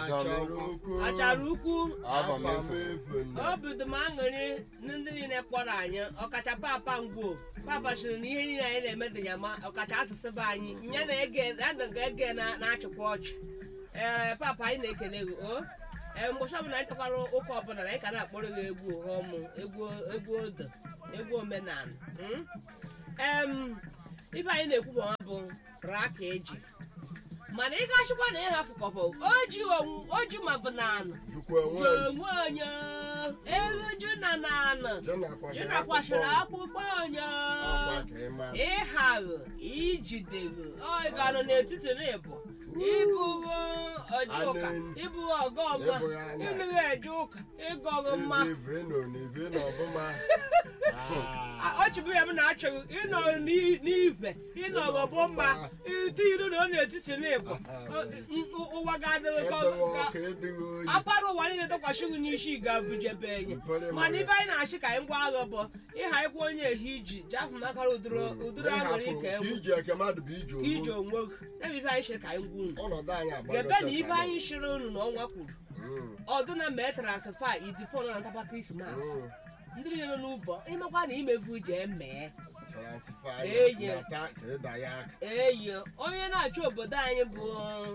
achara ukwu achara ukwu aba m efu nne obi dị m aṅụrị na ndị niile kpọrọ anyị ọkacha papa ngwo papa sịrị na ihe niile anyị na-eme dị ya ma ọkacha asụsụ be anyị ya na-ege ya na ege na- na-achịkwa ọchị ee papa anyị na-ekele gị o ee mgbọchi ọbụla anyị tekwara ụka ọbụla na anyị ka na-akpọrọ gị egwu ọmụ egwu egwu odo egwu omenala mm? em ibe anyị na-ekwu bụ ọnwa bụ raa ka eji mana ị gachikwa na ịhafụ kọpọ oji onwu- oji mabụ naanụ jukwa ji onwe onwe onye elu ji na naanụ ji nakwasịrị akpụkpọ onye akwa ka ị mara ịhaghị ijideghị ọganụ n'etiti na ịbụ ịbụghị ọjị ụka Anụ- ịbụghị ọgọma ịbụghị anya. ịnụghị eje ụka ịgọghị mma ibe nọ n'ibe na ọbụma ọchịbụ ya m na-achọghị ịnọ n'i- n'ife ịnọghị bụ mma ite iru na ọ n'etiti na ịbụ ụwa ga-adịghị ka edeghị ka- ọka edeghị oyi akpara ụwa niile tụkwasị gị n'isi ga-avụjebe enye Mpere mana mara. ibe anyị na-achị ka anyị gwa agha bụ ịha ịkwa onye ehi iji jafụ makara ụdịrị ụdịrị aṅụrị ịhafụ ka ka enwe iji eke mmadụ bụ ije ka iji onwe onwe gị ya bụ ibe anyị shiri ka anyị gwa unu ọnọdụ anyị gebe agbagote na ibe ka anyị shiri unu na ọnwa kwuru Mm, ọdụna mee transfa idifon na ntaba krismas mm. ndị niile nọ n'ụbọ ịmakwa na imefu jee mee transfer Eyi. ya nata ka ịda ya aka eyi onye na-achị obodo anyị bụ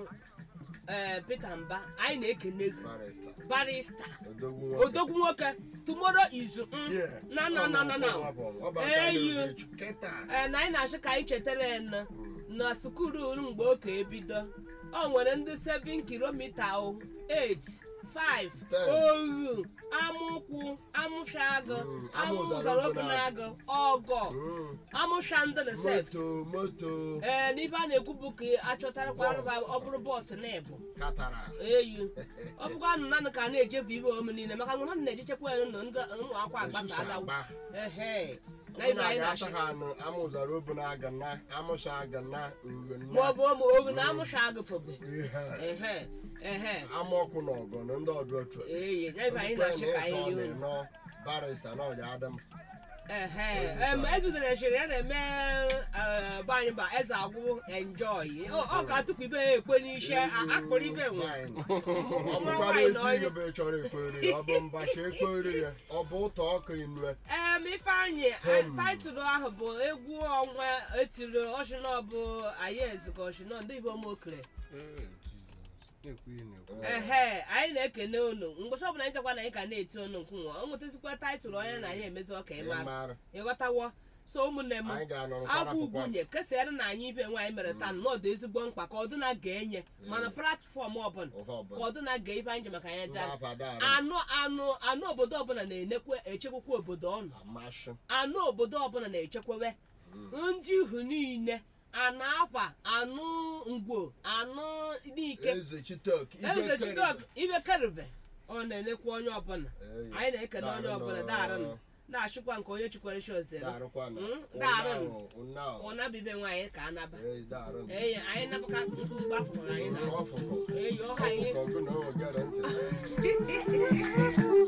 ee Peter Mba anyị na-ekene gị barista barista odogwu nwoke odogwu nwoke tomorrow is mm, Yeah. na na na na na Ọ bụ aka Eyi. na-eru echi. Kịta. ee na anyị na-achọ ka anyị chetara ya nọ na sukuru mgbe ụka ebido o nwere ndị 7 kilomita o 8 5 Ten. oru amụkwụ amụshagụ Mm, amụzara amụzara obenagụ ọgọ Mm. amụsha ndị na sef moto moto ee n'ibe a na-ekwu bụ ka achọtarakwa arụba ọ bụrụ bọọsụ na ịbụ katara eyu ọ bụkwa nụ nanụ ka a na-ejefu ibe ome niile maka na nanụ na-ejechekwa ya nụ ndị ụmụ akwa agbasa Esusu adawu agba. ehe na ibe anyị na-ata na-achị ha anụ amụzara obuna aga na amụsha aga na uwe ma ọ na bụ ụmụ ogu na amụsha agụfobe ihe ehe ehe amaọkụ na ọgọ na ndị ọdụ otu eyi na ibe anyị na-achị ka anyị yi unu nọ barista na ọja adam ehe em ezutere chiri ya na-eme eh, be anyị ba eze agwụ enjoy ọ ọ ka tupu ibe ya ekwe n'isi a- akpụrụ ibe nwe ọ bụkwara ezi ihe bụ ị chọrọ ekwere ya ọ bụ mbacha ekwere ya ọ bụ ụtọ ọkụ inue em ifeanyị Hem. taịtụl ahụ bụ egwu ọnwa etiri ọchịnọ bụ anyị ezikọ ọchịnọ ndị igbo mokere ehe anyị na-ekene unu mgbọchi ọbụla anyị chekwa na anyị ka na-eti unu nkwunwa ọ nwetazikwa taịtụl onye na anyị emezi ọka ịmara ịmara ịghọtawo so ụmụnne m anyị ga-anọ agwa nkwara ugwunye kesara na anyị ibe nwaanyị mere taa na ọ dị ezigbo mkpa ka ọdụna ga-enye mana platfọm ọbụla ụha ka ọbụla ọdụna ga ibe anyị ji maka ya ndị jaa abadara anụ anụ anụ obodo ọbụla na-enekwe echekwakwa obodo ọnụ amasị anụ obodo ọbụla na-echekwawe ndị ihu niile anụ akwa anụ ngwo anụ n'ike eze chitok eze chidok ibe kerube ọ na-enekwa onye ọbụla Eyi. anyị na-ekele onye Daarụ ọbụla nọ. daarụ na-achịkwa nke onye chikwere shi ozere darụkwana Mm, daarụ ụnyaahụ ụna bibe nwaanyị ka anaba eyi darụ eyi anyị nabaka nkụ mgbafụrụ anyị na ọfụkọ eyi ọha anyị ọfụkọ gụ na o gere ntị